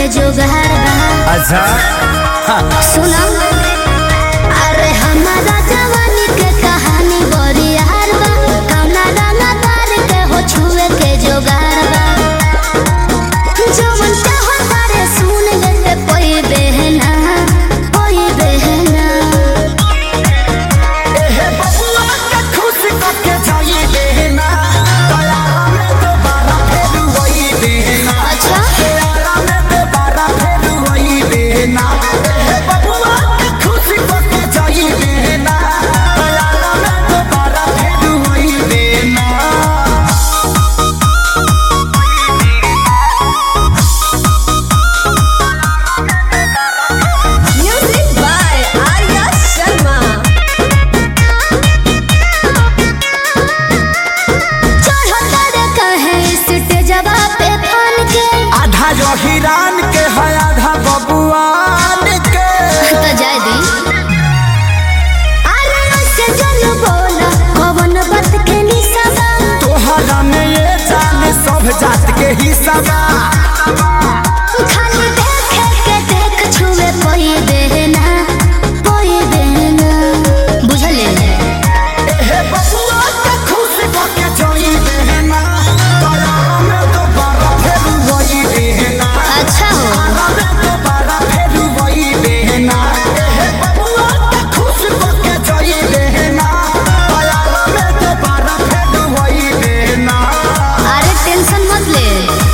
के जुगाड़ बा अच्छा सुना अरे हमारा जवानी के कहानी बड़ी यार बा कौना रंगा तार के हो छुए के जुगाड़ बा जवन चाहो तारे सुन ले कोई बहना कोई बहना एहे बबुआ के खुश करके जाई देना दयारा में दोबारा फेर वही देना अच्छा दयारा में दोबारा फेर वही देना एहे बबुआ के खुश करके जाई देना दयारा में दोबारा फेर वही देना Music by Arya Sharma. चढ़ो तारे कहे स्टेजवा पे फान के आधा जो हिरान के है आधा बबुआन के तो जाय दी अरे ऐसे जन बोला कवन बात के निसाबा तोहरा में ये जान सब जात के हिस्सा बा खाली देखे के देख छुए कोई देना कोई देना बुझले एहे बबुआ के खुश करके जोई देना दयारा में दोबारा फेर वही देना अच्छा हो दयारा में दोबारा फेर वही देना एहे बबुआ के खुश करके जोई देना दयारा में दोबारा फेर वही देना अरे टेंशन मत ले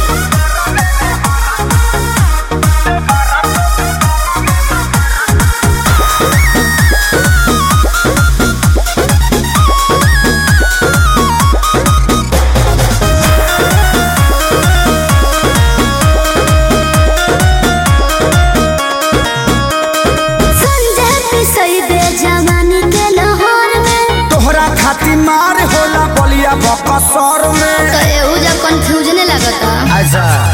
संजय पिसई दे जवानी के लाहौर में तोहरा खातिर मार होला बलिया बकसर में तो एहू जा कंफ्यूजने लगता अच्छा